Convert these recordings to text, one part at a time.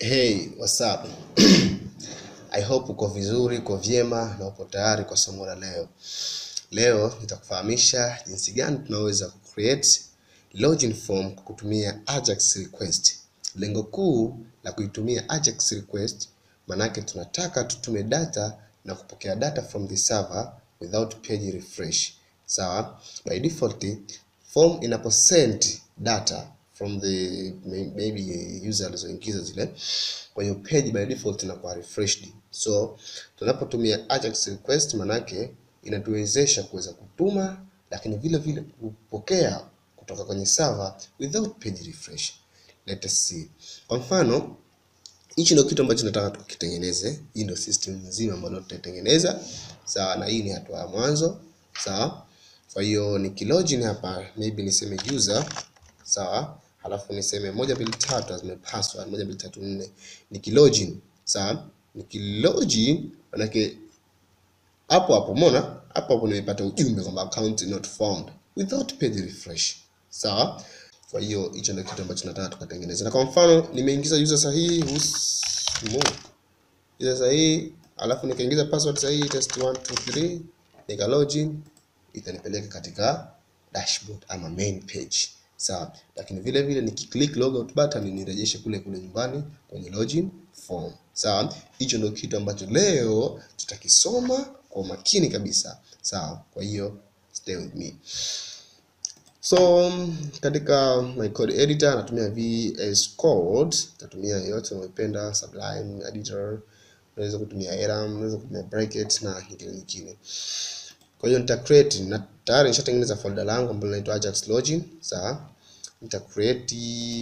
Hey, what's up? I hope uko vizuri, uko vyema na upo tayari kwa somo la leo. Leo nitakufahamisha jinsi gani tunaweza kucreate login form kwa kutumia Ajax request. Lengo kuu la kuitumia Ajax request manake tunataka tutume data na kupokea data from the server without page refresh. Sawa? By default form inapo send data from the maybe user alizoingiza zile kwa hiyo page by default inakuwa refreshed. So tunapotumia Ajax request manake inatuwezesha kuweza kutuma lakini vile vile kupokea kutoka kwenye server without page refresh. Let us see. Kwa mfano hichi ndio kitu ambacho nataka tukitengeneze. Hii ndio system nzima ambayo tutaitengeneza. Sawa, na hii ni hatua ya mwanzo. Sawa. Kwa hiyo nikilogin hapa maybe niseme user sawa, halafu niseme moja mbili tatu azime password moja mbili tatu nne. Nikilogin sawa, nikilogin manake hapo hapo umeona hapo hapo nimepata ujumbe kwamba account not found without page refresh. Sawa. Kwa hiyo hicho ndio kitu ambacho nataka tukatengeneza. Na kwa mfano nimeingiza user sahihi Husmu. User sahihi alafu nikaingiza password sahihi test123 nika login itanipeleka katika dashboard ama main page. Sawa. Lakini vile vile nikiclick logout button nirejeshe kule kule nyumbani kwenye login form. Sawa. Hicho ndio kitu ambacho leo tutakisoma kwa umakini kabisa. Sawa. Kwa hiyo stay with me. So katika my code editor natumia VS Code, natumia yote unayopenda, Sublime editor, unaweza kutumia Eram, unaweza kutumia bracket na nyingine nyingine. Kwa hiyo nita create na tayari nishatengeneza folder langu ambalo linaitwa Ajax login, sawa? Nita create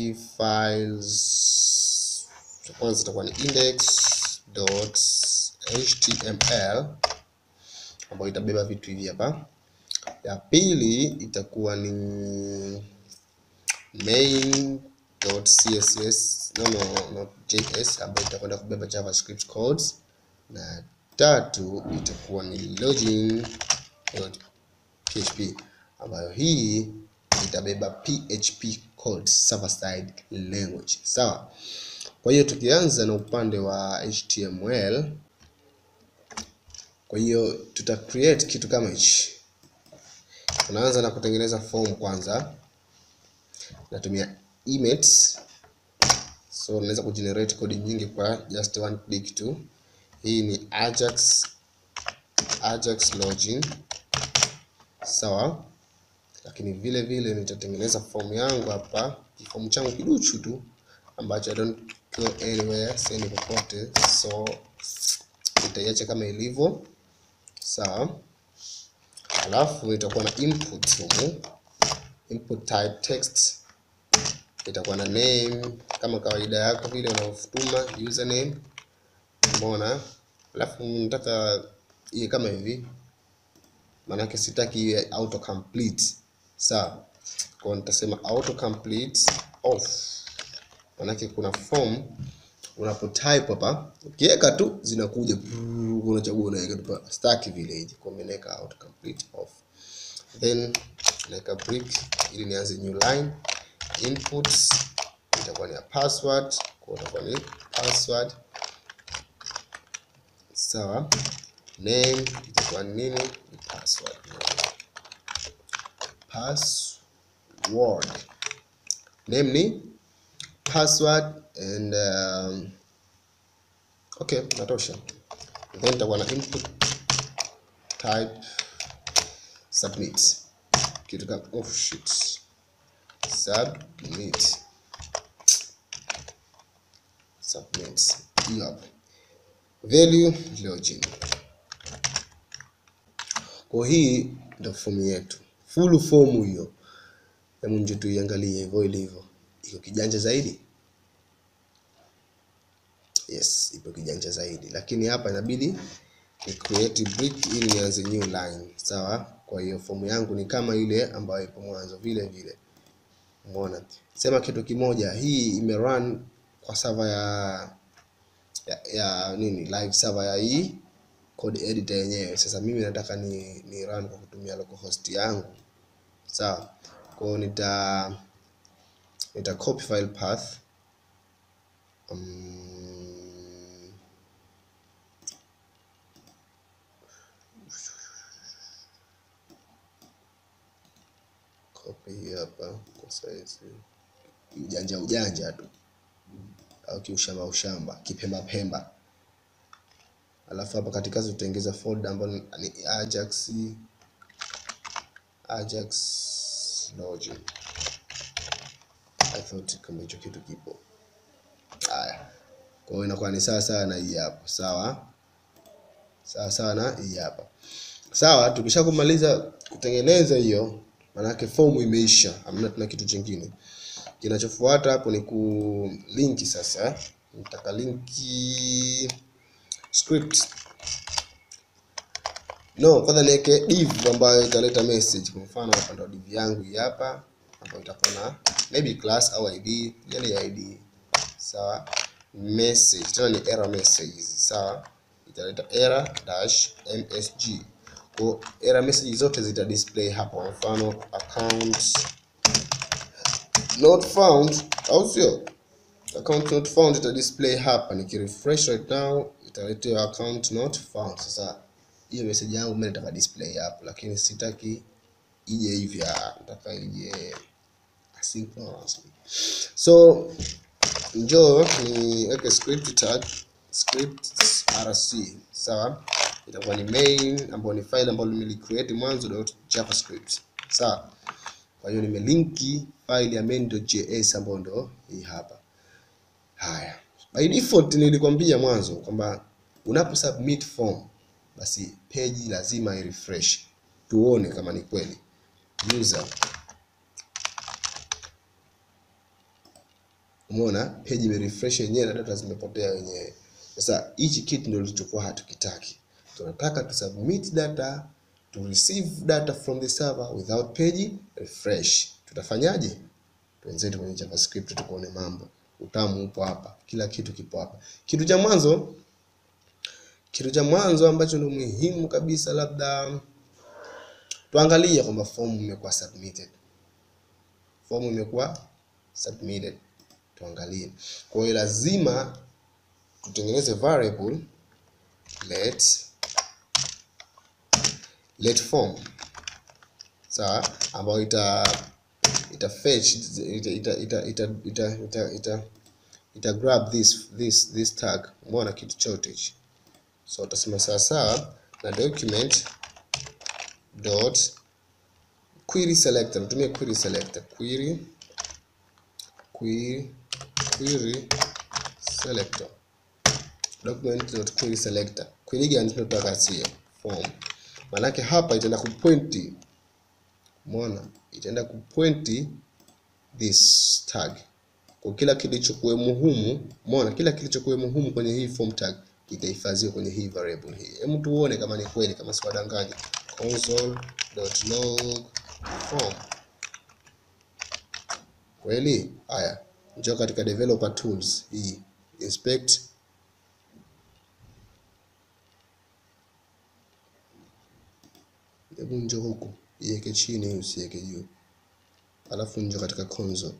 files. Cha kwanza itakuwa ni index.html ambayo itabeba vitu hivi hapa ya pili itakuwa ni main.css no, no, not js ambayo itakwenda kubeba javascript codes, na tatu itakuwa ni login.php ambayo hii itabeba php codes server side language. Sawa. Kwa hiyo tukianza na upande wa html, kwa hiyo tuta create kitu kama hichi tunaanza na kutengeneza form kwanza. Natumia emits, so naweza kugenerate kodi nyingi kwa just one click tu. Hii ni Ajax Ajax login, sawa. Lakini vile vile nitatengeneza form yangu hapa, form changu kiduchu tu ambacho I don't go anywhere, siendi popote, so nitaiacha kama ilivyo, sawa. Alafu itakuwa na input humu, input type text, itakuwa na name kama kawaida yako vile unavyotuma username, umeona. Alafu nataka iwe kama hivi, maanake sitaki iwe auto complete, sawa. Kwa nitasema auto complete off, maanake kuna form unapo type hapa ukiweka tu zinakuja, unachagua unaweka tu stack vile hivi, kwa mimi naweka auto complete off, then naweka break ili nianze new line. Inputs itakuwa ni ya password, kwa itakuwa ni password, sawa. Name itakuwa ni nini? Ni password, password. Name ni password and um, okay, natosha. Then itakuwa na input type submit, kitu kama oh shit, submit submit, hiyo hapo. Value login. Kwa hii ndio fomu yetu, full form hiyo. Hebu nje tuiangalie hivyo ilivyo, iko kijanja zaidi. Yes, ipo kijanja zaidi, lakini hapa inabidi ni create brick ili nianze new line, sawa. Kwa hiyo fomu yangu ni kama ile ambayo ipo mwanzo vile vile, umeona. Sema kitu kimoja, hii imerun kwa server ya, ya, ya nini live server ya hii code editor yenyewe. Sasa mimi nataka ni, ni run kwa kutumia localhost yangu, sawa. Kwa hiyo nita nita copy file path um, hii hapa kwa saizi ujanja ujanja tu au kiushamba ushamba kipemba pemba alafu hapa katikati tutaongeza folder ambayo ni Ajax Ajax login I thought kama hicho kitu kipo haya kwa hiyo inakuwa ni sawa sawa na hii hapa sawa sawa sawa na hii hapa sawa tukisha kumaliza kutengeneza hiyo maanake fomu imeisha hamna tuna kitu chingine kinachofuata hapo ni ku linki sasa nitaka linki script no kwanza niweke div ambayo italeta message kwa mfano hapa ndo div yangu hii hapa ambayo itakuwa na maybe class au id yani id sawa message tena ni error message sawa italeta error dash msg kwa error message zote zita display hapo kwa mfano account not found au sio account not found ita display hapa nikirefresh right now italetea account not found sasa hiyo message yangu mimi nataka display hapo lakini sitaki ije hivi ah, nataka ije asynchronously so njoo niweke script tag script rc sawa itakuwa ni main ambayo ni file ambayo nimelicreate mwanzo dot javascript sawa kwa hiyo nimelinki file ya main.js ambayo ndo hii hapa haya by default nilikwambia mwanzo kwamba unapo submit form basi page lazima i refresh tuone kama ni kweli user umeona page ime refresh yenyewe na data zimepotea wenyewe sasa hichi kitu ndio tulichokuwa hatukitaki tunataka tu submit data to receive data from the server without page refresh tutafanyaje tuenzetu kwenye javascript tukuone mambo utamu upo hapa kila kitu kipo hapa kitu cha mwanzo kitu cha mwanzo ambacho ni muhimu kabisa labda tuangalie kwamba form imekuwa submitted form imekuwa submitted tuangalie kwa hiyo lazima tutengeneze variable let let form sawa ambayo ita ita fetch ita ita ita ita ita ita, ita, ita grab this this this tag umeona kitu chote hichi so utasema sawa sawa na document dot query selector tumie query selector query query query selector document dot query selector query gani tunataka sio form maanake hapa itaenda kupointi umeona itaenda kupointi this tag kwa kila kilichokuwemo humu umeona kila kilichokuwemo humu kwenye hii form tag itahifadhiwa kwenye hii variable hii hebu tuone kama ni kweli kama siwadanganya console.log form kweli haya njoo katika developer tools hii inspect hebu njoo huku iweke chini usiweke juu alafu njoo katika console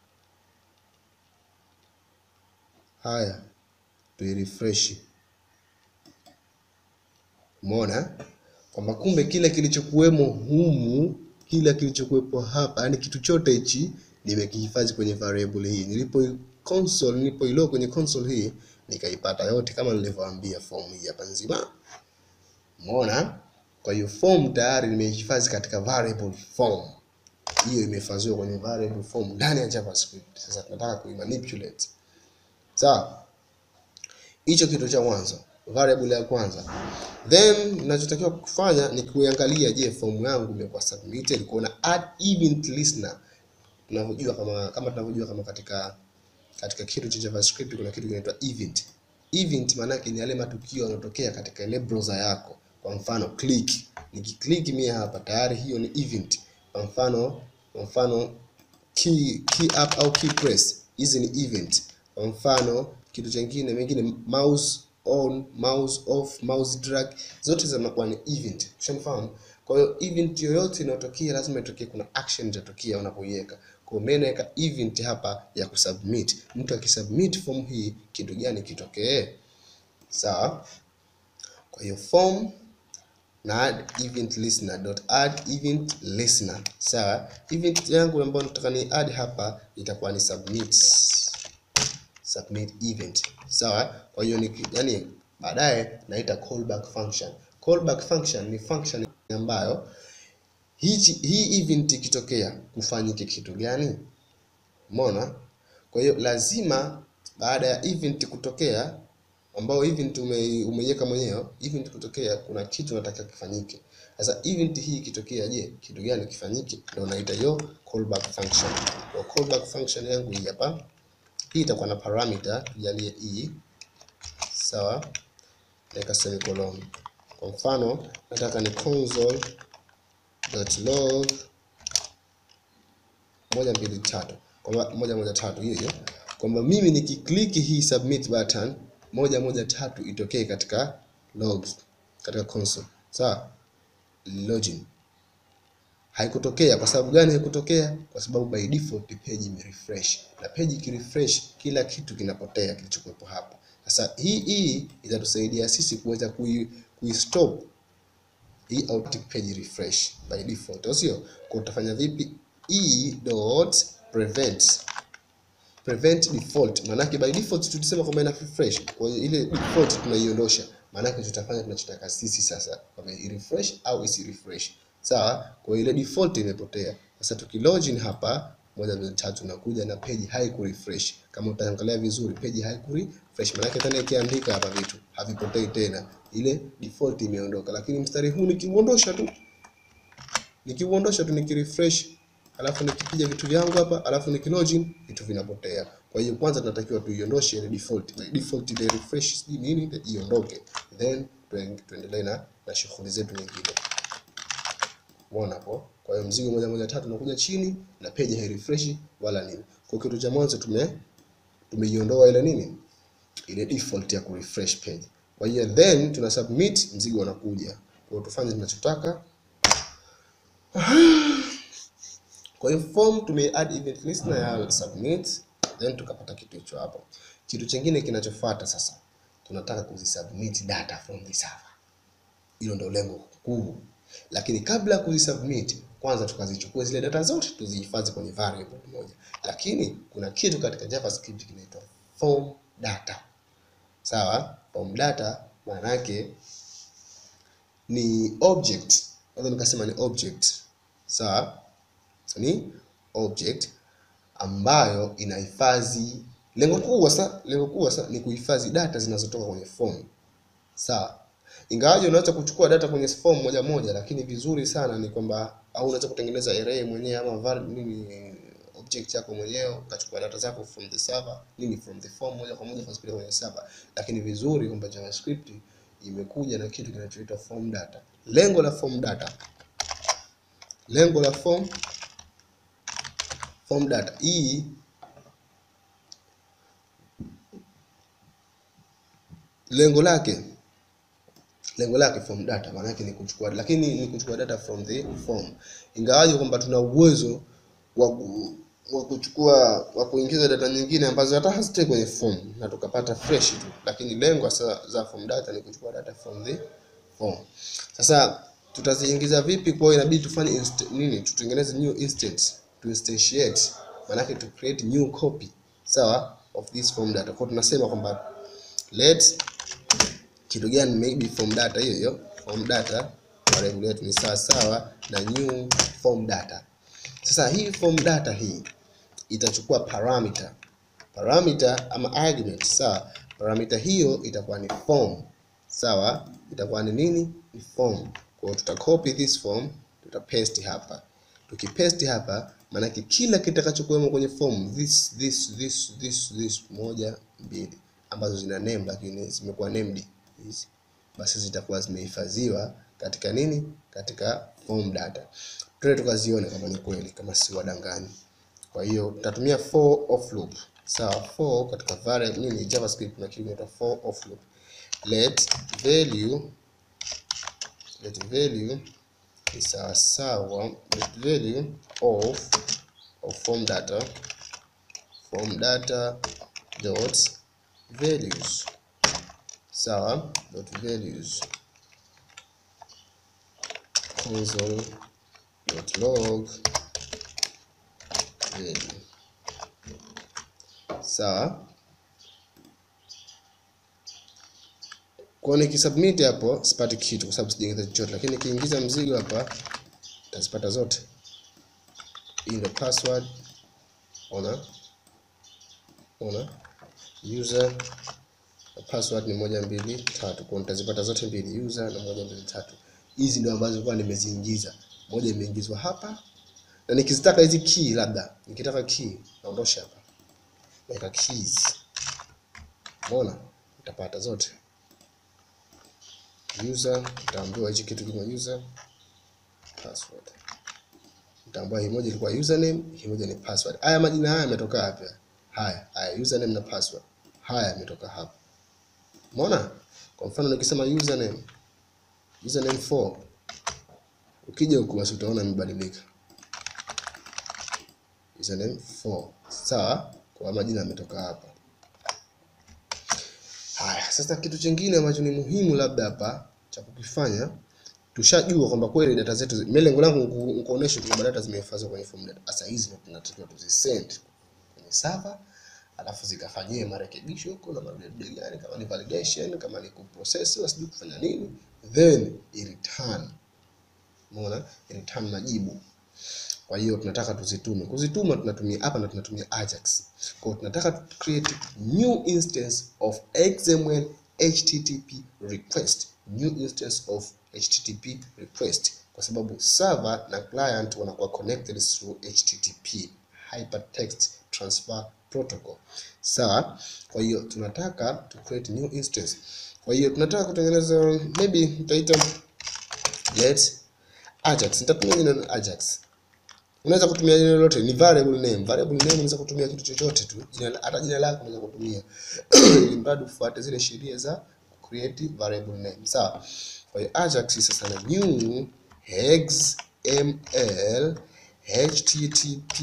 haya tuirefresh umeona kwamba kumbe kile kilichokuwemo humu kila kilichokuwepo hapa yani kitu chote hichi nimekihifadhi kwenye variable hii nilipo console nilipoilo kwenye console hii nikaipata yote kama nilivyoambia form hii hapa nzima umeona kwa hiyo form tayari nimehifadhi katika variable form hiyo imehifadhiwa kwenye variable form ndani ya javascript sasa tunataka kuimanipulate sawa hicho kitu cha mwanzo variable ya kwanza then ninachotakiwa kufanya ni kuangalia je form yangu imekuwa submitted kuona add event listener tunavyojua kama kama tunavyojua kama katika katika kitu cha javascript kuna kitu kinaitwa event event maana yake ni yale matukio yanayotokea katika ile browser yako kwa mfano click nikiclick mimi hapa tayari hiyo ni event kwa mfano kwa mfano key key up au key press hizi ni event kwa mfano kitu chingine mengine mouse on mouse off mouse drag zote zinakuwa ni event ushafahamu kwa hiyo event yoyote inayotokea lazima itokee kuna action itatokea unapoiweka kwa hiyo mimi naweka event hapa ya kusubmit mtu akisubmit form hii kitu gani kitokee sawa kwa hiyo form na add event listener dot add event listener sawa. Event yangu ambayo nataka ni add hapa itakuwa ni submit submit event sawa. Kwa hiyo ni yani, baadaye naita callback function. Callback function ni function ambayo hichi hii event ikitokea kufanyike kitu gani? Umeona? Kwa hiyo lazima baada ya event kutokea ambao event ume, umeiweka mwenyewe, event kutokea kuna kitu nataka kifanyike. Sasa event hii ikitokea, je, kitu gani kifanyike? Ndio naita hiyo callback function. Kwa callback function yangu hii hapa, hii itakuwa na parameter tujalie e, sawa, naweka semicolon. Kwa mfano nataka ni console.log moja mbili tatu kwamba moja moja tatu hiyo hiyo kwamba mimi nikikliki hii submit button moja moja tatu itokee katika logs katika console sawa. Login haikutokea. Kwa sababu gani haikutokea? Kwa sababu by default page imerefresh, na page ikirefresh kila kitu kinapotea kilichokuwepo hapa. Sasa hii hii itatusaidia sisi kuweza kui, kui stop hii automatic page refresh by default, au sio? Kwa utafanya vipi? e dot prevent prevent default, maanake by default tulisema kwamba ina refresh. Kwa hiyo ile default tunaiondosha, maanake tutafanya tunachotaka sisi sasa, kwamba i refresh au isi refresh, sawa. Kwa hiyo ile default imepotea. Sasa tukilogin hapa moja mbili tatu, nakuja na page haiku refresh. Kama utaangalia vizuri, page haiku refresh, maanake tena ikiandika hapa vitu havipotei tena, ile default imeondoka. Lakini mstari huu nikiuondosha tu nikiuondosha tu nikirefresh alafu nikipiga vitu vyangu hapa alafu nikilogin vitu vinapotea. Kwa hiyo kwanza tunatakiwa tuiondoshe ile default. By default ile refresh sijui nini iondoke, then tuendelee na, na shughuli zetu nyingine. Umeona hapo? Kwa hiyo mzigo moja moja tatu unakuja chini na page hai refresh wala nini. Kwa kitu cha mwanzo tume tumeiondoa ile nini ile default ya ku refresh page. Kwa hiyo then tuna submit, mzigo unakuja. Kwa hiyo tufanye tunachotaka Kwa hiyo form tume add event listener ya submit, then tukapata kitu hicho hapo. Kitu chingine kinachofuata sasa, tunataka kuzisubmit data from the server. Hilo ndio lengo kuu, lakini kabla ya kuzisubmit, kwanza tukazichukua zile data zote tuzihifadhi kwenye variable moja. Lakini kuna kitu katika JavaScript kinaitwa form data, sawa. Form data maana yake ni object, naweza nikasema ni object, sawa ni object ambayo inahifadhi. Lengo kuu sasa, lengo kuu sasa ni kuhifadhi data zinazotoka kwenye form sawa. Ingawaje unaweza kuchukua data kwenye form moja moja, lakini vizuri sana ni kwamba au unaweza kutengeneza array mwenyewe ama var nini object yako mwenyewe ukachukua data zako from the server nini from the form moja kwa moja ukazipeleka kwenye server, lakini vizuri kwamba JavaScript imekuja na kitu kinachoitwa form data. Lengo la form data, lengo la form form data hii lengo lake lengo lake form data maana yake ni kuchukua, lakini ni kuchukua data from the form, ingawaje kwamba tuna uwezo wa wa kuchukua wa kuingiza data nyingine ambazo hata hazitoi kwenye form na tukapata fresh tu, lakini lengo sasa za form data ni kuchukua data from the form. Sasa tutaziingiza vipi? Kwa hiyo inabidi tufanye inst nini, tutengeneze new instance to instantiate, maana yake to create new copy sawa of this form data. Kwa tunasema kwamba let kitu gani, maybe form data hiyo hiyo form data variable yetu ni sawa sawa na new form data. Sasa hii form data hii itachukua parameter parameter ama argument sawa. Parameter hiyo itakuwa ni form sawa, itakuwa ni nini? Ni form. Kwa hiyo tutacopy this form, tutapaste hapa. Tukipaste hapa, maanake kila kitakachokuwemo kwenye form this this this this this moja mbili ambazo zina name lakini zimekuwa named hizi, basi zitakuwa zimehifadhiwa katika nini? Katika form data. Tuende tukazione kama ni kweli, kama si wadanganyi. Kwa hiyo tutatumia for of loop sawa. For katika variable nini, JavaScript kuna kitu kinaitwa for of loop. Let value let value ni sawa sawa let value of of form data form data dot values sawa dot values console.log value. Sawa. Kwa nikisubmit hapo sipati kitu kwa sababu sijaingiza chochote, lakini nikiingiza mzigo hapa tazipata zote. Hii ndio password. Ona, ona user na password ni moja mbili tatu, kwa nitazipata zote mbili, user na moja mbili tatu. Hizi ndio ambazo kwa nimeziingiza, moja imeingizwa hapa, na nikizitaka hizi key, labda nikitaka key naondosha hapa, naweka keys, umeona, nitapata zote user nitaambiwa hichi kitu kama user password. Nitaambiwa hii moja ilikuwa username, hii moja ni password. Haya majina haya yametoka wapi? Haya, haya username na password. Haya yametoka hapa. Umeona? Kwa mfano nikisema username username 4 ukija huku basi utaona imebadilika. Username 4. Sawa? Kwa majina yametoka hapa. Haya, sasa kitu chingine ambacho ni muhimu labda hapa cha kukifanya, tushajua kwamba kweli data zetu, mimi lengo langu nikuoneshe kwamba data zimehifadhiwa kwenye form data. Sasa hizi ndio tunatakiwa tuzisend kwenye server, alafu zikafanyie marekebisho huko na madude gani, kama ni validation, kama ni kuprocess, sijui kufanya nini, then i return. Umeona, i return majibu. Kwa hiyo tunataka tuzitume. Kuzituma tunatumia hapa na tunatumia Ajax. Kwa hiyo tunataka tu create new instance of XML HTTP request. New instance of HTTP request kwa sababu server na client wanakuwa connected through HTTP hypertext transfer protocol. Sawa? Kwa hiyo tunataka to create new instance. Kwa hiyo tunataka kutengeneza maybe nitaita get Ajax. Nitatumia jina Ajax. Unaweza kutumia jina lolote, ni variable name. Variable name unaweza kutumia kitu chochote tu, jina hata jina lako unaweza kutumia ili mradi ufuate zile sheria za create variable name. Sawa. Kwa hiyo Ajax sasa na new XML HTTP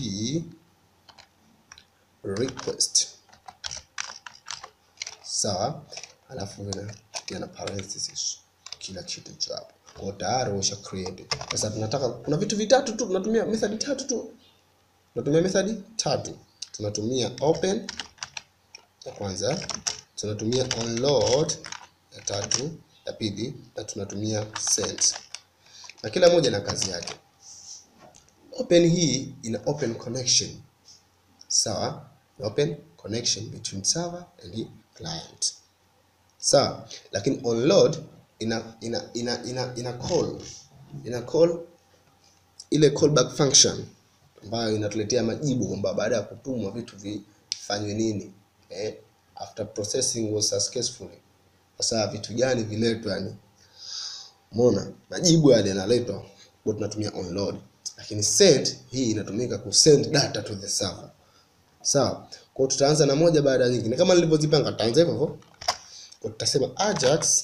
request. Sawa. Alafu ina ina parenthesis kila kitu cha hapo kwa tayari usha create. Sasa tunataka kuna vitu vitatu tu, tunatumia method tatu tu, tunatumia method tatu. Tunatumia open ya kwanza, tunatumia onload ya tatu, ya pili, na tunatumia send, na kila moja na kazi yake. Open hii ina open connection, sawa, open connection between server and client, sawa, lakini onload ina ina ina ina, ina call ina call ile callback function ambayo inatuletea majibu kwamba baada ya kutumwa vitu vifanywe nini eh, after processing was successfully. Sasa vitu gani viletwe, yani umeona majibu yale yanaletwa, kwa tunatumia onload, lakini send hii inatumika ku send data to the server. Sawa, kwa hiyo tutaanza na moja baada ya nyingine kama nilivyozipanga, tutaanza hivyo hivyo, kwa tutasema ajax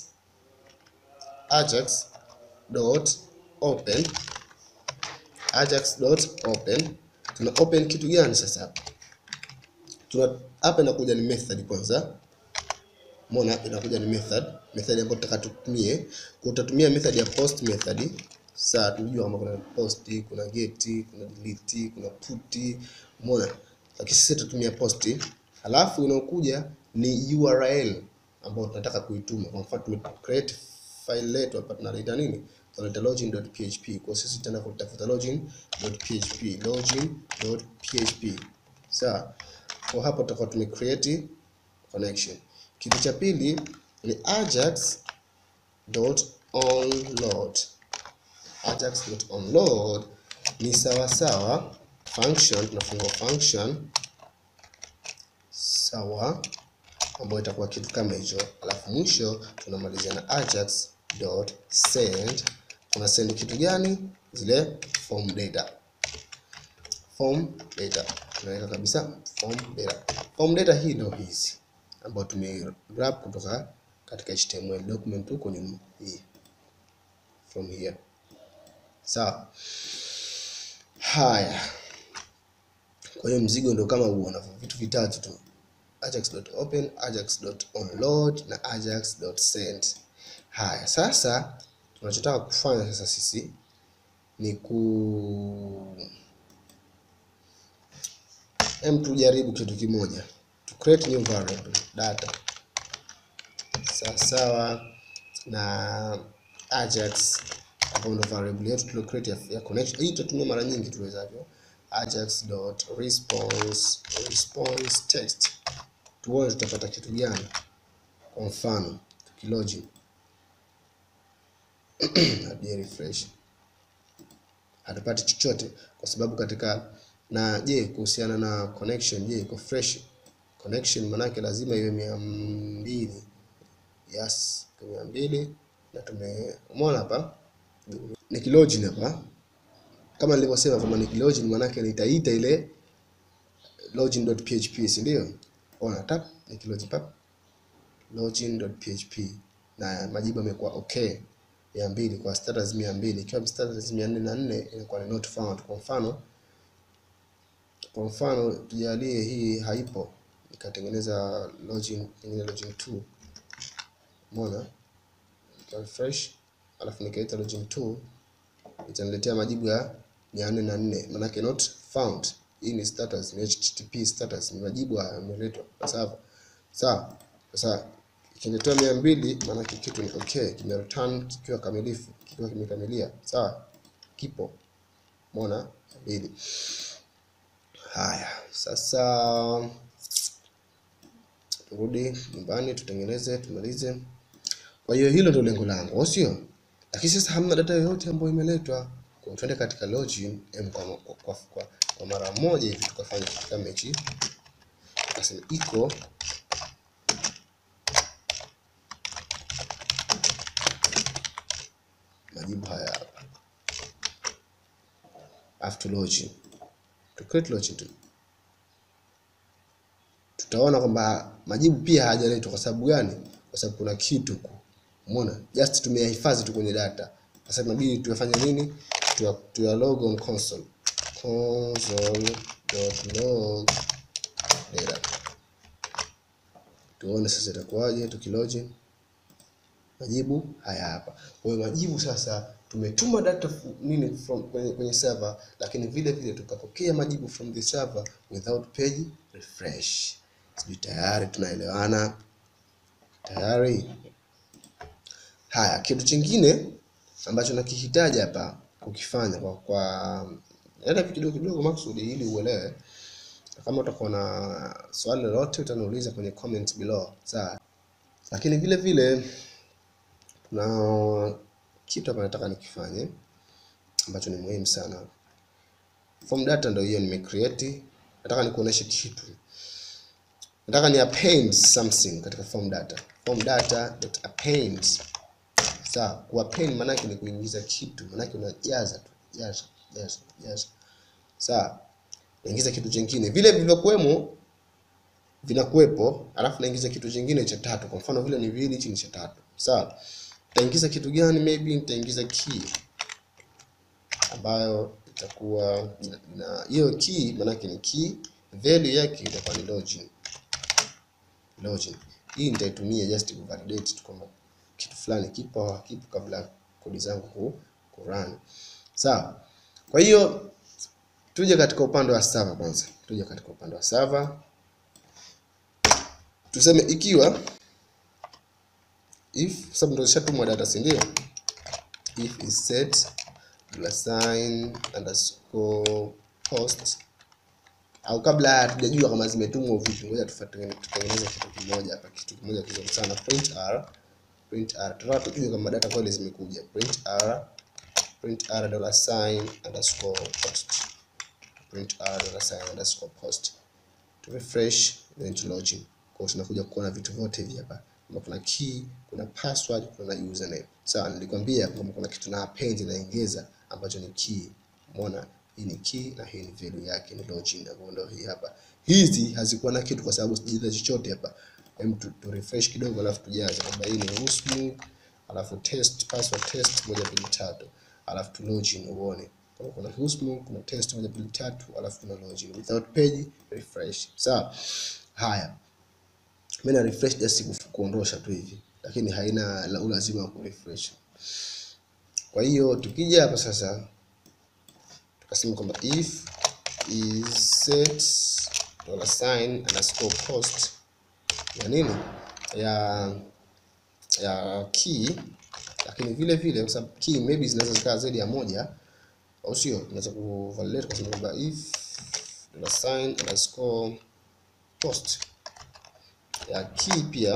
ajax dot open ajax dot open tuna open kitu gani sasa hapa tuna hapa inakuja ni method kwanza umeona inakuja ni method method ambayo tutaka tutumie kwa utatumia method ya post method sasa tunajua kama kuna post kuna get kuna delete kuna put umeona lakini sisi tutatumia post halafu inaokuja ni url ambayo tunataka kuituma kwa mfano tume create file letu hapa tunaleta nini? Tunaleta login.php. Kwa sisi tutaenda kutafuta login.php, login.php. Sawa. Kwa hapo tutakuwa tume create connection. Kitu cha pili ni ajax.onload. Ajax.onload ni sawa sawa function, tunafungua function sawa ambayo itakuwa kitu kama hicho, alafu mwisho tunamalizia na ajax dot send. Tuna send kitu gani? Zile form data, form data tunaweka kabisa form data. Form data hii ndio hizi ambayo tume grab kutoka katika HTML document huko nyuma, hii from here. Sawa. Haya, kwa hiyo mzigo ndio kama huo, na vitu vitatu tu ajax.open, ajax.onload na ajax.send. Haya, sasa tunachotaka kufanya sasa sisi ni ku em tujaribu kitu kimoja to create new variable data sawasawa na ajax ambayo ndo variable yetu tulio create ya, ya connection hii tutatumia mara nyingi tuwezavyo ajax dot response response text tuone tutapata kitu gani kwa mfano tukilogin hadi refresh hatupati chochote kwa sababu katika na je kuhusiana na connection je iko fresh connection manake lazima iwe mia mbili yes iko mia mbili na tume umeona hapa nikilogin hapa kama nilivyosema kwamba nikilogin manake nitaita ile login.php si ndio ona tap nikilogin pap login.php na majibu yamekuwa okay mia mbili kwa status mia mbili ikiwa status mia nne na nne inakuwa ni not found kwa mfano kwa mfano tujalie hii haipo nikatengeneza login pengine login 2 umeona nika refresh alafu nikaita login 2 itaniletea majibu ya mia nne na nne manake not found hii ni status ni http status ni majibu haya yameletwa kwa sawa sawa sasa ikiniletea mia mbili maanake kitu ni okay kimereturn kikiwa kamilifu kikiwa kimekamilia sawa kipo umeona mbili haya sasa turudi nyumbani tutengeneze tumalize kwa hiyo hilo ndio lengo langu au sio lakini sasa hamna data yoyote ambayo imeletwa kwa tuende katika login em kwa, kwa, kwa, kwa, kwa mara moja hivi tukafanya kitu kama hichi tukasema iko majibu haya hapa after login to create login tu tutaona kwamba majibu pia hayajaletwa kwa sababu gani kwa sababu kuna kitu ku umeona just tumeyahifadhi tu kwenye data sasa inabidi tuyafanye nini tuya, tuya log on console console.log data tuone sasa itakuwaje tukilogin majibu haya hapa kwa hiyo majibu sasa tumetuma data fu- nini from kwenye, kwenye server lakini vile vile tukapokea majibu from the server without page refresh sijui tayari tunaelewana tayari haya kitu chingine ambacho nakihitaji hapa kukifanya kwa kwa nenda vitu kidogo kidogo maksudi ili uelewe kama utakuwa na swali lolote utaniuliza kwenye comment below sawa lakini vile vile kuna kitu hapa nataka nikifanye ambacho ni muhimu sana form data ndio hiyo nimecreate nataka nikuoneshe kitu nataka ni append something katika form data form data dot append sawa kuappend maana yake ni kuingiza kitu maana yake unajaza tu jaza jaza jaza sawa naingiza kitu chingine vile vilivyokuwemo vinakuwepo alafu naingiza kitu chingine cha tatu kwa mfano vile ni viwili hichi ni cha tatu sawa nitaingiza kitu gani maybe nitaingiza key ambayo itakuwa ina- ina hiyo key maanake ni key value yake itakuwa ni login login hii nitaitumia just ku validate tu kwamba kitu fulani kipo au hakipo kabla kodi zangu ku, ku run sawa kwa hiyo tuje katika upande wa server kwanza tuje katika upande wa server tuseme ikiwa if sababu ndo zishatumwa data si ndio if is set plus sign underscore post au kabla hatujajua kama zimetumwa vipi ngoja tufatenge- tutengeneze kitu kimoja hapa kitu kimoja kizuri sana print r print r tunataka tujue kama data kweli zimekuja print r print r dollar sign underscore post print r dollar sign underscore post to refresh then to login kwa hiyo tunakuja kuona vitu vyote hivi hapa kama kuna key kuna password kuna username sawa nilikwambia kwamba kuna kitu na append naongeza ambacho ni key umeona hii ni key na hii ni value yake ni login ambayo ndio hii hapa hizi hazikuwa na kitu kwa sababu sijaza chochote hapa hem tu, tu refresh kidogo alafu tujaze kwamba hii ni usmu alafu test password test moja mbili tatu alafu tu login uone kama kuna usmu kuna test moja mbili tatu alafu kuna login without page refresh sawa haya mimi na refresh just kufu- kuondosha tu hivi lakini haina la- ulazima wa kurefresh kwa hiyo tukija hapa sasa tukasema kwamba if is set dollar sign underscore post ya nini ya ya key, lakini vile vile kwa sababu key maybe zinaweza zikaa zaidi ya moja, au sio? Tunaweza kuvalidate kwa sababu kwamba if dollar sign underscore post ya key pia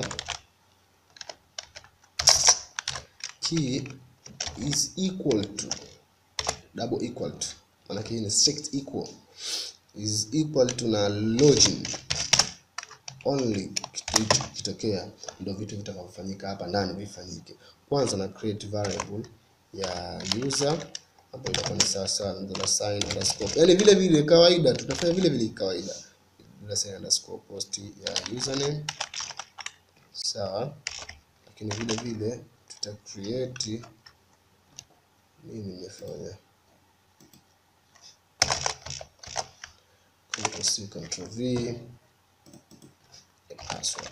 key is equal to double equal to, maana hii ni strict equal is equal to na login only kitu kitokea ndio vitu vitakavyofanyika hapa ndani vifanyike. Kwanza na create variable ya user ambayo itakuwa ni sawa sawa na dollar sign underscore, yani vile vile kawaida, tutafanya vile vile kawaida, dollar sign underscore post ya username sawa, lakini vile vile tuta create nini nimefanya Control C Control V password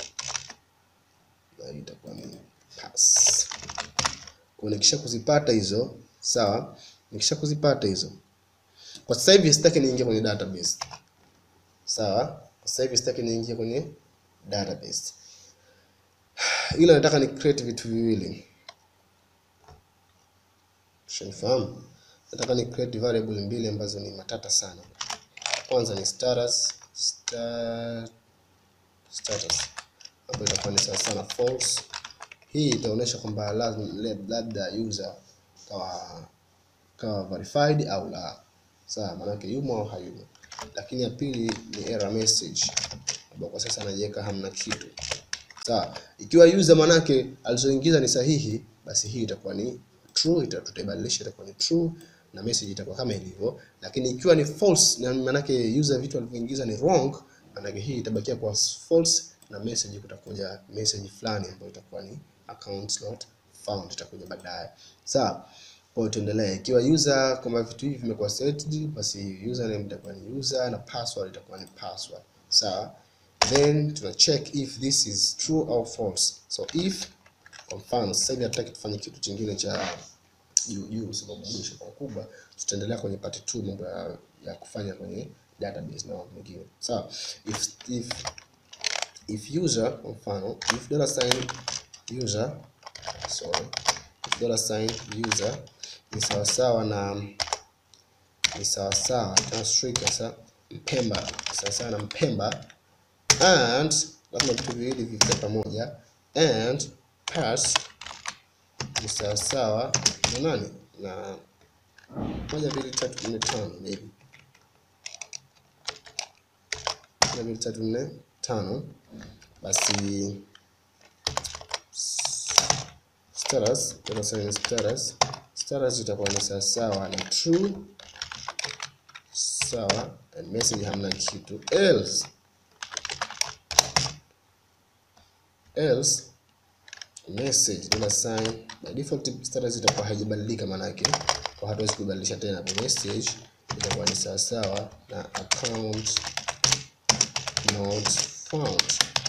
na hii itakuwa ni pass. Kwa nikisha kuzipata hizo sawa, nikisha kuzipata hizo, kwa sasa hivi sitaki niingie kwenye database sawa. Kwa sasa hivi sitaki niingie kwenye database, ila nataka ni create vitu viwili, shanifahamu. Nataka ni create variable mbili ambazo ni matata sana. Kwanza ni status star status ambayo itakuwa ni sawa sana false. Hii itaonyesha kwamba lazima labda user kawa kawa verified au la, sawa, maanake yumo au hayumo. Lakini ya pili ni error message ambayo kwa sasa anaiweka hamna kitu, sawa. Ikiwa user manake alizoingiza ni sahihi, basi hii itakuwa ni true, tutaibadilisha itakuwa ni true na message itakuwa kama ilivyo. Lakini ikiwa ni false, na maanake user vitu alivyoingiza ni wrong maanake hii itabakia kwa false na message kutakuja message fulani ambayo itakuwa ni account not found, itakuja baadaye. Sawa, kwa hiyo tuendelee. Ikiwa user kama vitu hivi vimekuwa setted, basi username itakuwa ni user na password itakuwa ni password. Sawa, then tuna check if this is true or false. So if kwa mfano sasa hivi hatutaki tufanye kitu kingine cha juu juu, sababu mwisho kwa kubwa tutaendelea kwenye part 2 mambo ya, ya kufanya kwenye database na mambo mengine sawa. If, if, if user kwa mfano if dollar sign user sorry, if dollar sign user ni sawa sawa na ni sawa sawa na string sasa mpemba sawa sawa na mpemba and lazima vitu viwili vifike pamoja and pass ni sawa sawa na nani na moja mbili tatu nne tano maybe moja mbili tatu nne tano basi status tunasema status status itakuwa ni sawa sawa na true sawa and message hamna kitu else else message dollar sign by default status itakuwa haijabadilika, manake kwa hatuwezi kubadilisha tena. Kwa message itakuwa ni sawa sawa na account not found,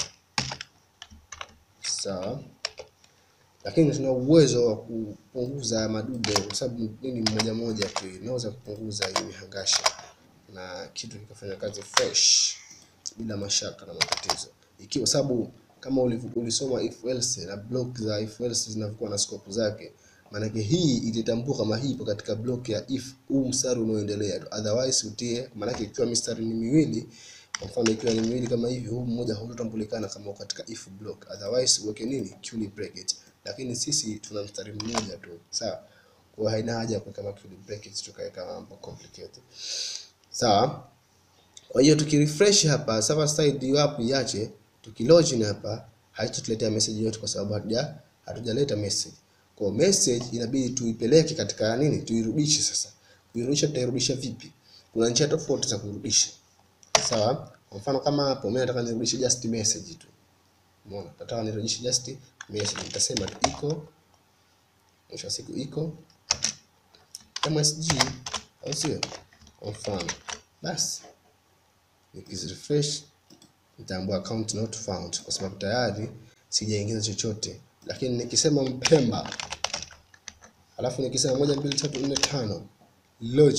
sawa. Lakini tuna uwezo wa kupunguza madude, kwa sababu nini, mmoja mmoja tu inaweza kupunguza hii mihangasha na kitu kikafanya kazi fresh bila mashaka na matatizo, ikiwa sababu kama ulisoma if else na block za if else zinavyokuwa na scope zake, maanake hii ilitambua kama hii ipo katika block ya if huu mstari unaoendelea, otherwise utie, maanake ikiwa mistari ni miwili, kwa mfano ikiwa ni miwili kama hivi, huu mmoja hautambulikana kama katika if block, otherwise uweke nini curly bracket, lakini sisi tuna mstari mmoja tu, sawa. Kwa haina haja ya kuweka curly brackets tukaweka mambo complicated, sawa. Kwa hiyo tukirefresh hapa server side hapo iache tukilogin hapa haitatuletea message yote, kwa sababu hatuja hatujaleta message. Kwa message inabidi tuipeleke katika nini, tuirudishe. Sasa kuirudisha, tutairudisha vipi? Kuna njia tofauti za kurudisha, sawa. Kwa mfano kama hapo mimi nataka nirudishe just message tu, umeona, nataka nirudishe just message, nitasema tu iko mwisho wa siku iko msg, au sio? Kwa mfano basi nikizirefresh nitaambua account not found kwa sababu tayari sijaingiza chochote, lakini nikisema Mpemba alafu nikisema moja mbili tatu nne tano login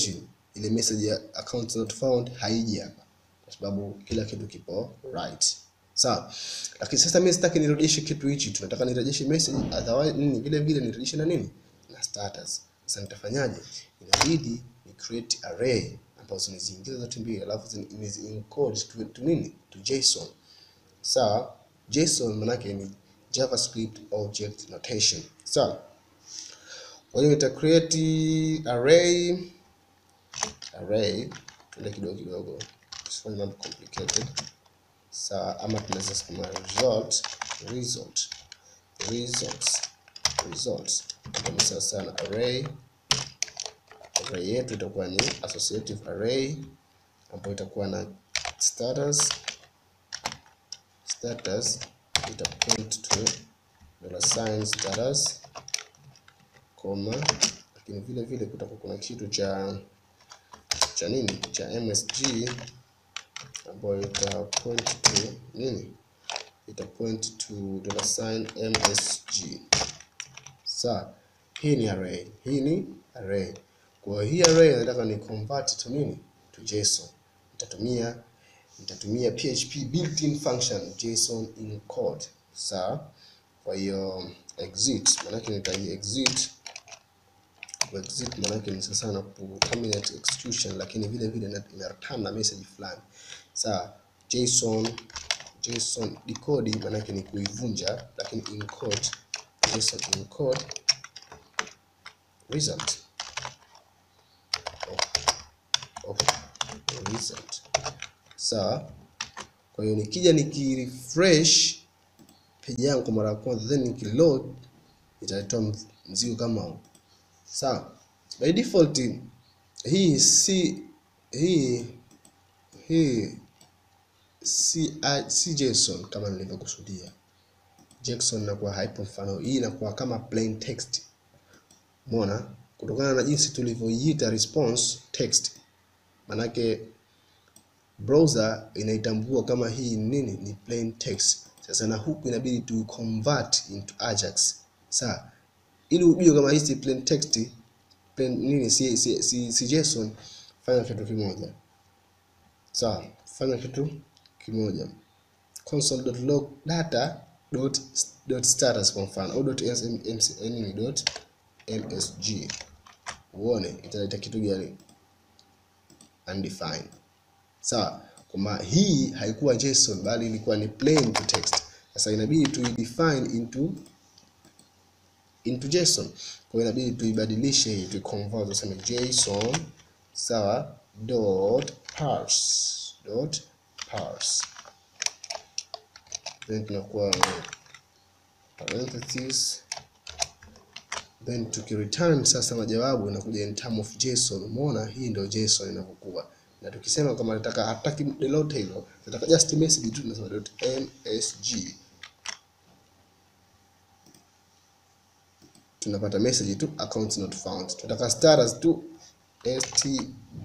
ile message ya account not found haiji hapa kwa sababu kila kitu kipo right sawa lakini sasa mimi sitaki nirudishe kitu hichi tunataka nirejeshe message otherwise nini vile vile nirudishe na nini na status sasa nitafanyaje inabidi ni create array ambazo niziingize zote mbili alafu nizi encode to, to nini to json sawa json manake ni javascript object notation sawa kwa hiyo nita create array array tuende kidogo kidogo tusifanye mambo complicated sawa ama tunaweza sema result result results results ni sawa sana array array yetu itakuwa ni associative array ambayo itakuwa na status status ita point to dollar sign status comma lakini vile vile kutakuwa kuna kitu cha cha nini cha msg ambayo ita point to nini ita point to dollar sign msg sawa hii ni array hii ni array kwa hii array nataka ni convert to nini to json nitatumia nitatumia php built-in function json encode sawa kwa hiyo exit maanake nitai exit exit maanake ni sasa na ku terminate execution lakini vile vile ina return na message fulani sawa json json decode maanake ni kuivunja lakini encode json encode result of, of result sawa kwa hiyo nikija nikirefresh page yangu kwa mara ya kwanza then nikiload italetoa mzigo kama huu sawa by default hii si hii hii si, uh, si json kama nilivyokusudia json inakuwa haipo mfano hii inakuwa kama plain text umeona kutokana na jinsi tulivyoiita response text manake browser inaitambua kama hii nini ni plain text sasa na huku inabidi tu convert into ajax sawa ili ujue kama hii si plain text plain nini si, si, si, si json fanya kitu kimoja sawa fanya kitu kimoja console.log data dot, dot status kwa mfano au dot nini dot msg uone italeta kitu gani undefined sawa kwamba hii haikuwa json bali ilikuwa ni plain to text sasa inabidi tuidefine into into json kwa hiyo inabidi tuibadilishe hii tuiconvert tuseme json sawa dot parse dot parse then tunakuwa parentheses then tukireturn sasa majawabu inakuja in term of json umeona hii ndio json inavyokuwa na tukisema kama nataka hataki lolote hilo nataka just message tu tunasema dot msg tunapata message tu account not found tunataka status tu str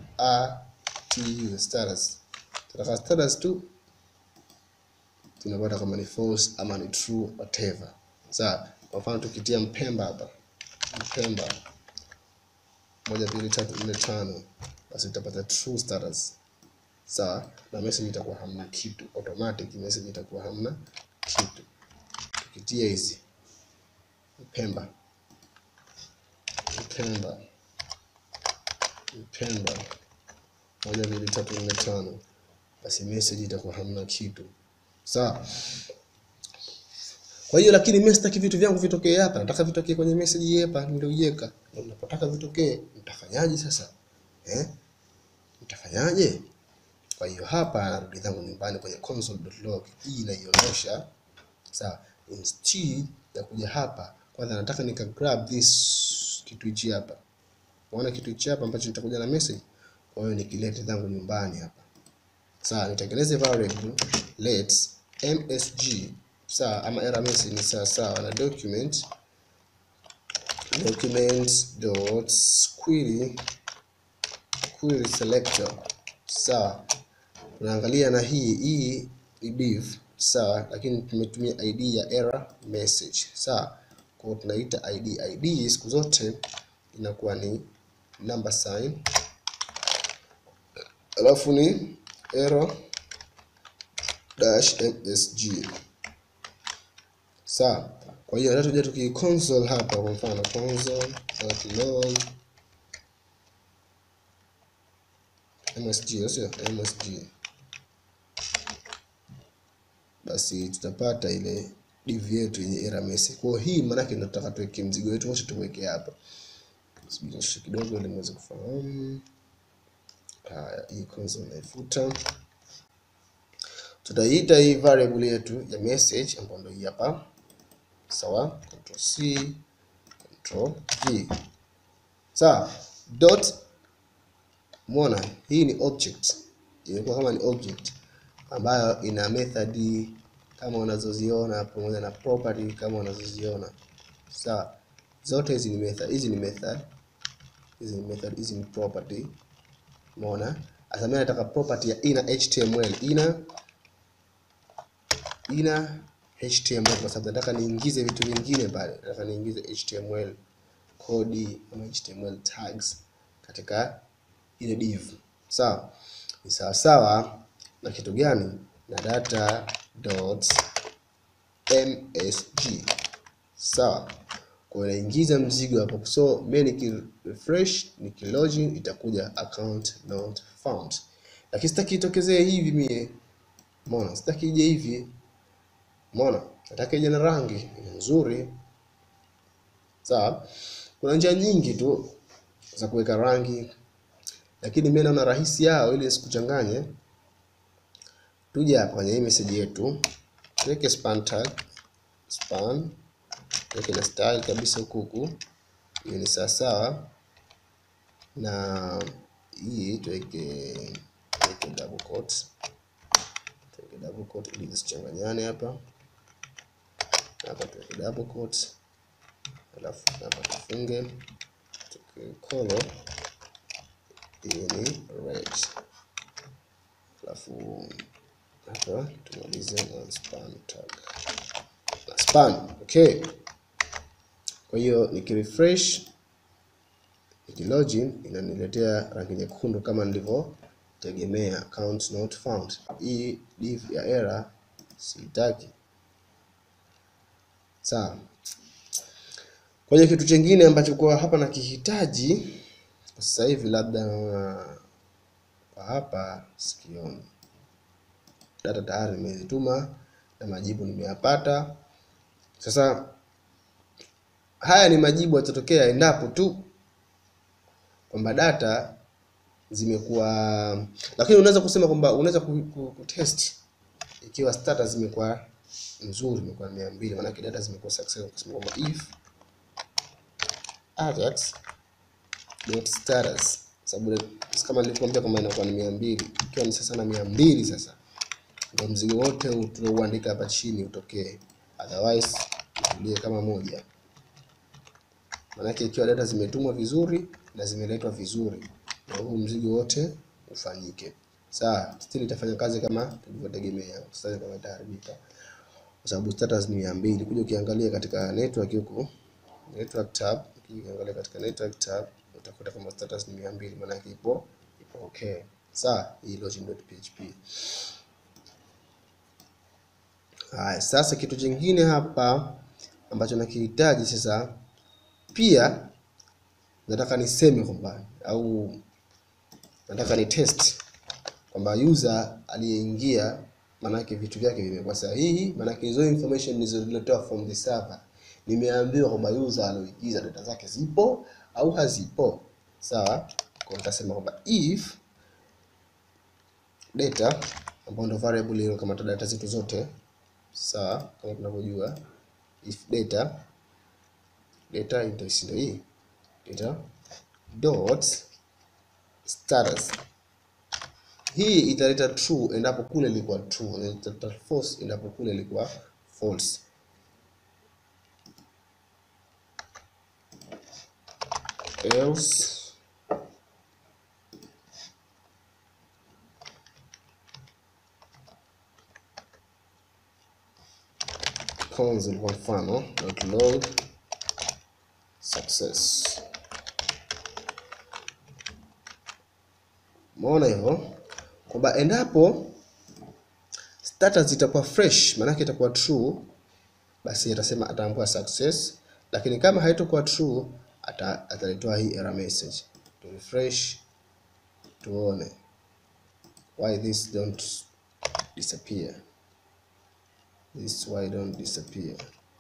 tu status tunataka status tu tunapata kama ni false ama ni true whatever sawa kwa mfano tukitia mpemba hapa mpemba moja mbili tatu nne tano basi utapata true status sawa na message itakuwa hamna kitu automatic message itakuwa hamna kitu tukitia hizi mpemba mpemba mpemba moja mbili tatu nne tano basi message itakuwa hamna kitu sawa kwa hiyo lakini mimi sitaki vitu vyangu vitokee hapa nataka vitokee kwenye message hapa nilioiweka na unapotaka vitokee mtafanyaje sasa eh mtafanyaje kwa hiyo hapa narudi zangu nyumbani kwenye console.log hii inaionyesha sawa instead ya kuja hapa kwanza nataka nika grab this kitu hichi hapa unaona kitu hichi hapa ambacho nitakuja na message kwa hiyo nikilete zangu nyumbani hapa sawa nitengeneze variable let msg sawa ama error message ni sawa sawa na document document dot query query selector sawa tunaangalia na hii hii ni div sawa lakini tumetumia id ya error message sawa kwa hiyo tunaita id id siku zote inakuwa ni number sign alafu ni error dash msg sawa kwa hiyo hata tuja tuki console hapa kwa mfano console.log msg sio msg basi tutapata ile div yetu yenye error message. Kwa hiyo hii maana yake ndio tutaka tuweke mzigo wetu wote tuweke hapa. Subiri nishe kidogo ili muweze kufahamu. Haya, hii console naifuta. Tutaiita hii variable yetu ya message ambayo ndio hii hapa. Sawa? Control C, Control V. Sawa? Dot Umeona, hii ni object, imekuwa kama ni object ambayo ina method kama unazoziona pamoja na property kama unazoziona sawa. Zote hizi ni method, hizi ni method, hizi ni method, hizi ni property. Umeona, sasa mimi nataka property ya ina html, ina ina html kwa sababu nataka niingize vitu vingine pale, nataka niingize html kodi ama html tags katika ile div sawa. Ni sawa sawa na kitu gani? Na data dot msg sawa. Kwa hiyo naingiza mzigo hapo, so mimi niki refresh niki login itakuja account not found, lakini sitaki itokezee hivi mie. Umeona, sitaki ije hivi. Umeona, nataka ije na rangi nzuri sawa. Kuna njia nyingi tu za kuweka rangi lakini mimi naona rahisi yao ili sikuchanganye. Tuje hapa kwenye hii message yetu, tuweke span tag, span tuweke na style kabisa huku huku, hiyo ni sawa sawa, na hii tuweke tuweke double quotes, tuweke double quote ili zisichanganyane hapa. Hapa tuweke double quotes, alafu hapa tufunge, tuweke color hii ni red, alafu hapa tumalize na span tag na span. Okay, kwa hiyo nikirefresh nikilogin inaniletea rangi nyekundu kama nilivyotegemea, account not found. Hii div ya error siitaki. Sawa. Kwa hiyo kitu chingine ambacho kwa hapa nakihitaji sasa hivi labda naona kwa hapa sikioni. Data tayari nimezituma na majibu nimeyapata. Sasa haya ni majibu yatatokea endapo tu kwamba data zimekuwa, lakini unaweza kusema kwamba unaweza kutest ikiwa status zimekuwa nzuri, imekuwa mia mbili, maanake data zimekuwa successful, kusema kwamba if ajax dot status sababu kama nilivyokuambia kwamba inakuwa ni mia mbili ikiwa ni sasa na mia mbili sasa ndio mzigo wote tulouandika hapa chini utokee, otherwise itulie kama moja. Maanake ikiwa data zimetumwa vizuri na zimeletwa vizuri, na huu mzigo wote ufanyike sawa. Still itafanya kazi kama tulivyotegemea, sasa kama itaharibika kwa sababu status ni mia mbili. Kuja ukiangalia katika network huku, network tab, ukiangalia katika network tab utakuta kama status ni mia mbili, maana yake ipo ipo okay sawa. Hii login.php. Haya, sasa kitu kingine hapa ambacho nakihitaji sasa, pia nataka niseme kwamba au nataka ni test kwamba user aliyeingia, maanake vitu vyake vimekuwa sahihi, maanake hizo information nilizotoa from the server nimeambiwa kwamba user alioingiza data zake zipo au hazipo sawa. Kwa nitasema kwamba if data ambayo ndio variable ile kama data zetu zote sawa, kama tunavyojua if data data ndio hii data dot status hii italeta true endapo kule ilikuwa true, na italeta false endapo kule ilikuwa false. else console kwa mfano dot log success. Umeona hivyo? kwamba endapo status itakuwa fresh, maanake itakuwa true, basi atasema ataambua success, lakini kama haitakuwa true ata, atalitoa hii error message. To refresh tuone why this don't disappear. This why don't disappear.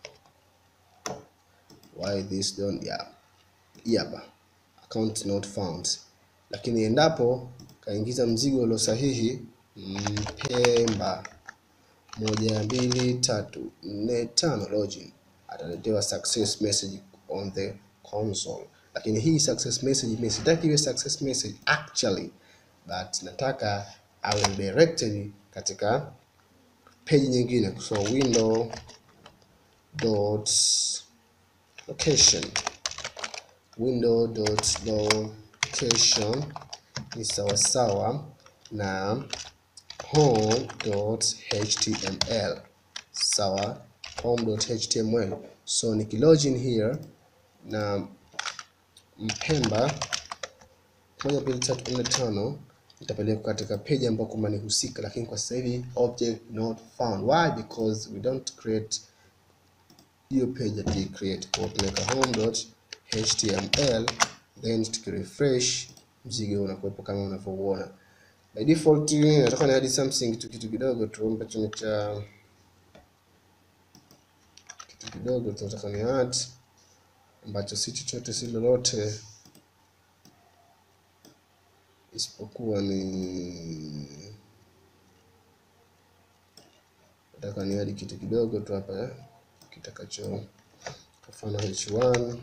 Why this don't yeah. Hii hapa account not found, lakini endapo kaingiza mzigo ulio sahihi Mpemba moja mbili tatu nne tano login, ataletewa success message on the console. Lakini hii success message mimi sitaki iwe success message actually, but nataka awe directed katika page nyingine, so window dot location window dot location ni sawasawa na home.html sawa, home.html. So nikilogin here na Mpemba moja mbili tatu nne tano itapelekwa katika page ambayo kwamba ni husika, lakini kwa sasa hivi object not found. Why? Because we don't create hiyo page ati create kwa tunaweka home.html then tukirefresh mzigo unakuwepo kama unavyouona. By default nataka ni add something tu kitu kidogo tu ambacho ni cha kitu kidogo tu nataka ni add ambacho si chochote si lolote isipokuwa ni nataka ni add kitu kidogo tu hapa kitakacho kwa mfano h1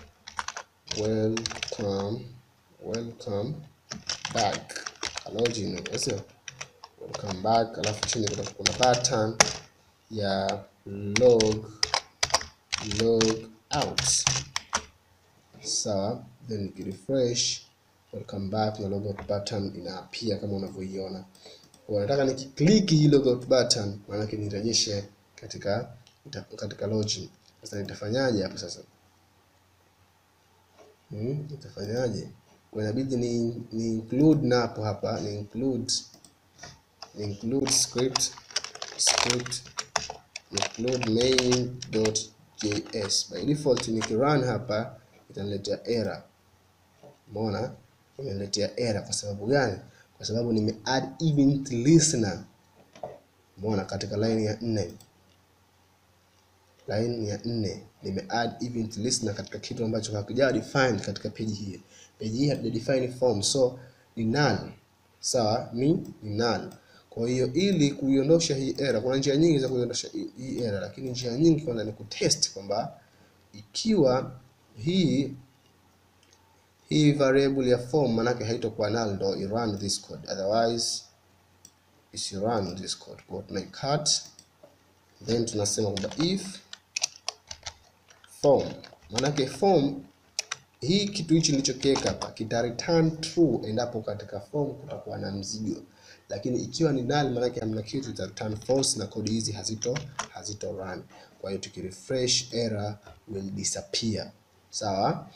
welcome welcome back login sio welcome back, alafu chini kuna kuna button ya log log out sawa, then nikirefresh welcome back na logout button inaapia kama unavyoiona. Kwa nataka nikiklik hii logout button, maana yake nirejeshe katika katika login. Sasa nitafanyaje hapo sasa? Hmm, nitafanyaje? Kwa inabidi ni, ni include napo hapa ni include ni include script script include main.js. By default nikirun hapa itaniletea error. Umeona? Imeniletea error kwa sababu gani? Kwa sababu nime add event listener. Umeona katika line ya nne line ya nne nime add event listener katika kitu ambacho hakijawa defined katika page hii. Page hii hatuja define form, so ni null. Sawa, ni ni null. Kwa hiyo ili kuiondosha hii error, kuna njia nyingi za kuiondosha hii error, lakini njia nyingi kwanza ni kutest kwamba ikiwa hii hii variable ya form manake haitokuwa null, ndo i run this code, otherwise isi run this code. Kwa tuna cut then tunasema kwamba if form, manake form hii kitu hichi nilichokiweka hapa kita return true endapo katika form kutakuwa na mzigo, lakini ikiwa ni null manake hamna kitu, ita return false na kodi hizi hazito hazito run. Kwa hiyo tukirefresh error will disappear. Sawa.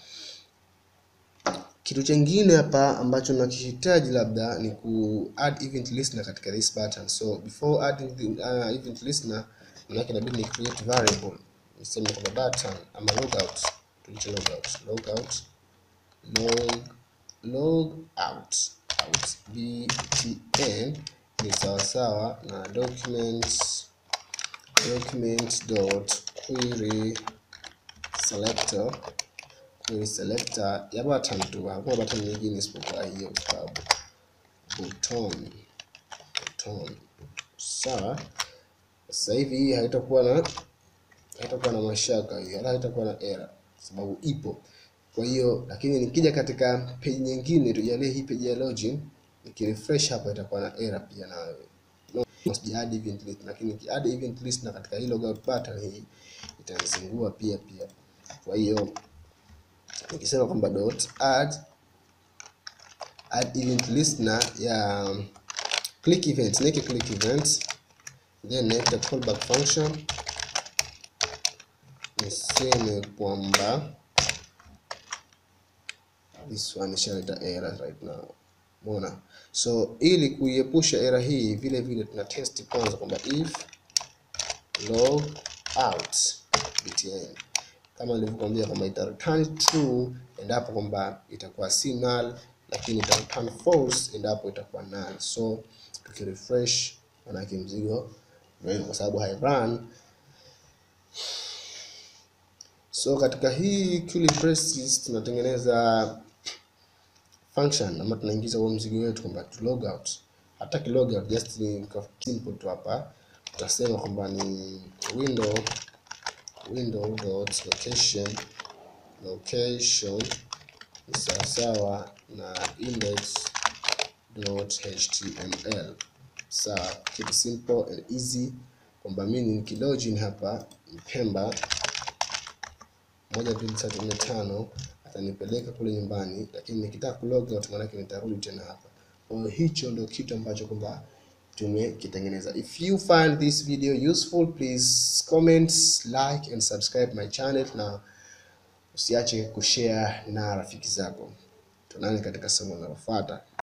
Kitu chengine hapa ambacho nakihitaji labda ni ku add event listener katika this button. So before adding the uh, event listener, manake inabidi ni create variable, niseme kwamba button ama logout, tulicho logout logout log log out out btn ni sawasawa na documents document dot query selector query selector ya button tu, hakuna button nyingine isipokuwa hiyo, kwa sababu button button. Sawa, sasa hivi hii haitakuwa na haitakuwa na mashaka hii, wala haitakuwa na error sababu ipo. Kwa hiyo lakini nikija katika page nyingine, tujalie hii page ya login, nikirefresh hapa itakuwa na error pia nayo no, sija add event list, lakini ki add event list na katika hii logout button hii itanizingua pia pia. Kwa hiyo nikisema kwamba dot add add event listener ya click event, nike click event then naita callback function, niseme kwamba this one ishaleta error right now. Umeona? So ili kuiepusha error hii, vile vile tuna test kwanza kwamba if log out btn kama nilivyokuambia kwamba ita return true endapo kwamba itakuwa si null, lakini ita return false endapo itakuwa null. So tukirefresh, manake mzigo kwa sababu hai run. So katika hii curly braces tunatengeneza function ama tunaingiza huo mzigo wetu kwamba to log out. Hata ki log out just ni simple tu hapa, tutasema kwamba ni window window dot location location ni sawasawa na index dot html. Sawa, keep it simple and easy, kwamba mimi nikilogin hapa Mpemba moja mbili tatu nne tano atanipeleka kule nyumbani, lakini nikitaka kulog out maanake nitarudi tena hapa. Kwa hiyo hicho ndio kitu ambacho kwamba tumekitengeneza. If you find this video useful, please comment, like and subscribe my channel, na usiache kushare na rafiki zako. Tuonane katika somo linalofuata.